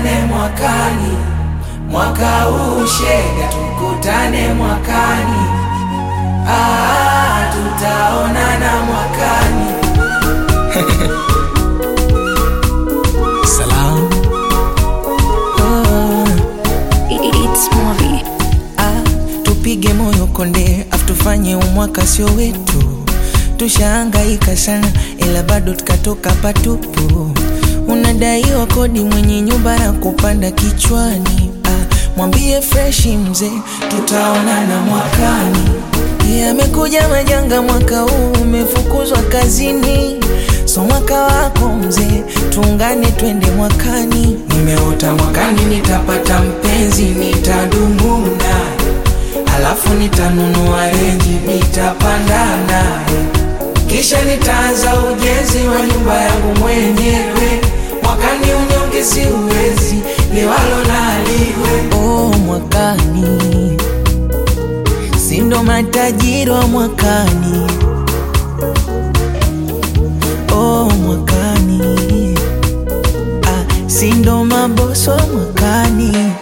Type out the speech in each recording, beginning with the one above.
tukutane mwakani, mwaka huu shega, tukutane mwakani. Ah, tutaonana mwakani. Salam. Oh, It's movie. ah, tupige moyo konde afu tufanye umwaka sio wetu tushaangaika sana ila bado tukatoka patupu unadaiwa kodi mwenye nyumba na kupanda kichwani ah, mwambie freshi mzee tutaonana mwakani yamekuja majanga mwaka huu umefukuzwa kazini so mwaka wako mzee tuungane twende mwakani Nimeota mwakani nitapata mpenzi, nitadumu naye, alafu nitanunua renji, nitapanda naye, kisha nitaanza ujenzi wa nyumba yangu mwenyewe. Mwakani unyonge siuwezi, liwalo naliwe. oh, mwakani sindo matajiri wa mwakani oh, mwakani ah, sindo maboso wa mwakani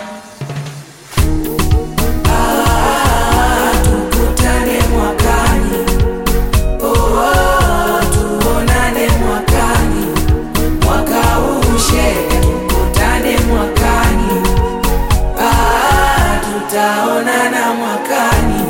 Tukutane mwakani, oh, oh, tuonane mwakani, mwaka huu shega, tukutane mwakani, ah, tutaonana mwakani.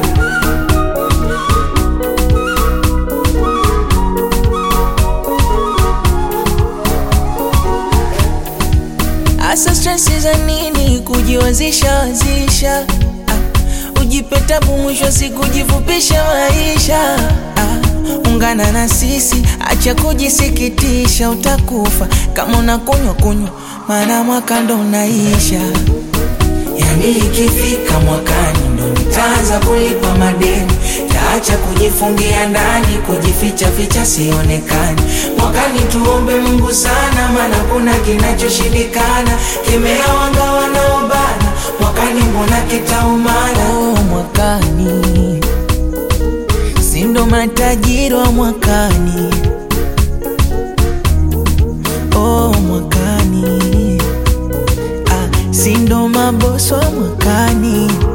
Asa stresi za nini kujiwazisha wazisha ah, ujipe tabu mwisho wa siku jifupisha maisha ah, ungana na sisi acha kujisikitisha utakufa kama unakunywa kunywa maana mwaka ndo unaisha Yani ikifika mwakani ndo nitaanza kulipa madeni, taacha kujifungia ndani, kujificha ficha sionekani. Mwakani tuombe Mungu sana, maana kuna kinachoshindikana, kemea wanga wanaobana, mwakani mbona kitaumana. oh, mwakani sindo matajiri wa mwakani oh, mwakani ah, sindo maboso wa mwakani